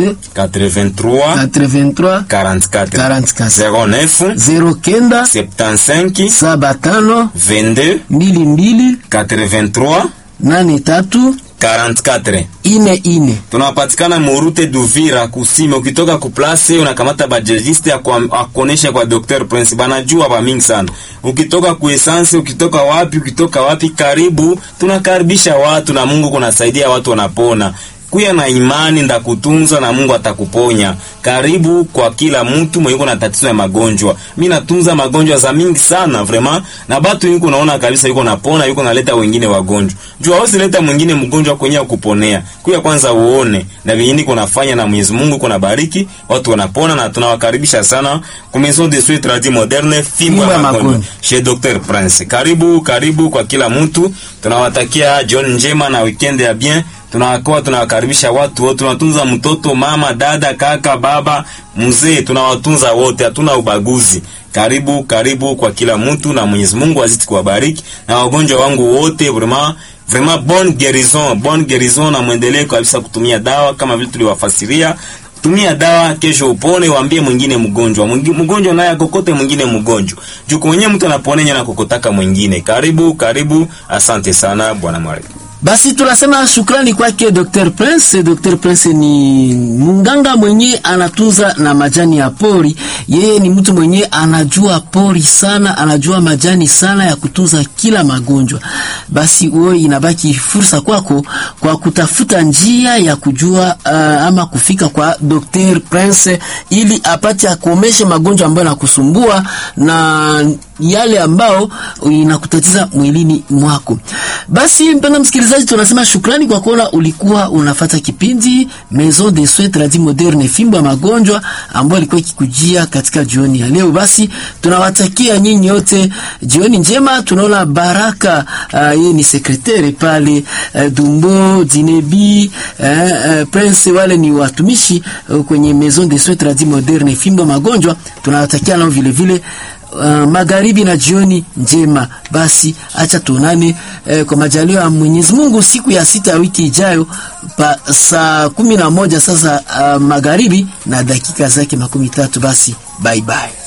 09 83 83 44 44 09 09 75 saba tano 22 mbili mbili 83 nane tatu 44 ine ine. tunapatikana murute duvira kusime ukitoka kuplase unakamata bajegiste akuonesha kwa Dr. Prince banajua ba mingi sana ukitoka kuesanse ukitoka wapi ukitoka wapi karibu tunakaribisha watu na Mungu kunasaidia watu wanapona kuya na imani ndakutunza na Mungu atakuponya. Karibu kwa kila mtu mwenye na tatizo ya magonjwa. Mimi natunza magonjwa za mingi sana vraiment, na batu yuko naona kabisa yuko napona, yuko naleta wengine wagonjwa. Jua hausi leta mwingine mgonjwa kwenye kuponea. Kuya kwanza uone na vingine kunafanya na Mwenyezi Mungu kuna bariki, watu wanapona na tunawakaribisha sana kwa Maison de Soins Tradis Moderne fimbo ya magonjwa chez Dr. Prince. Karibu karibu kwa kila mtu. Tunawatakia jioni njema na weekend ya bien tunawakoa tunawakaribisha watu wote, tunatunza mtoto, mama, dada, kaka, baba, mzee, tunawatunza wote, hatuna ubaguzi. Karibu karibu kwa kila mtu, na Mwenyezi Mungu azidi kuwabariki na wagonjwa wangu wote, vraiment vraiment bonne guérison, bonne guérison, na muendelee kabisa kutumia dawa kama vile tuliwafasiria. Tumia dawa, kesho upone, waambie mwingine mgonjwa, mgonjwa naye akokote mwingine mgonjwa, juu mwenye mtu anaponenya na kokotaka mwingine. Karibu karibu, asante sana bwana Mwari. Basi tunasema shukrani kwake Dr. Prince. Dr. Prince ni munganga mwenye anatunza na majani ya pori. Yeye ni mtu mwenye anajua pori sana, anajua majani sana ya kutunza kila magonjwa. Basi wewe inabaki fursa kwako kwa kutafuta njia ya kujua uh, ama kufika kwa Dr. Prince ili apate akomeshe magonjwa ambayo yanakusumbua na yale ambao inakutatiza mwilini mwako. Basi mpenda msikilizaji, tunasema shukrani kwa kuona ulikuwa unafata kipindi Maison de Soins Tradis Moderne, fimbo ya magonjwa ambayo ilikuwa ikikujia katika jioni ya leo. Basi tunawatakia nyinyi wote jioni njema. Tunaona Baraka uh, yeye ni sekretari pale uh, Dumbo Dinebi uh, uh, Prince, wale ni watumishi uh, kwenye Maison de Soins Tradis Moderne, fimbo ya magonjwa. Tunawatakia nao vile vile Uh, magharibi na jioni njema. Basi acha tuonane eh, kwa majaliwa ya Mwenyezi Mungu siku ya sita ya wiki ijayo pa saa kumi na moja sasa uh, magharibi na dakika zake makumi tatu. Basi bye bye.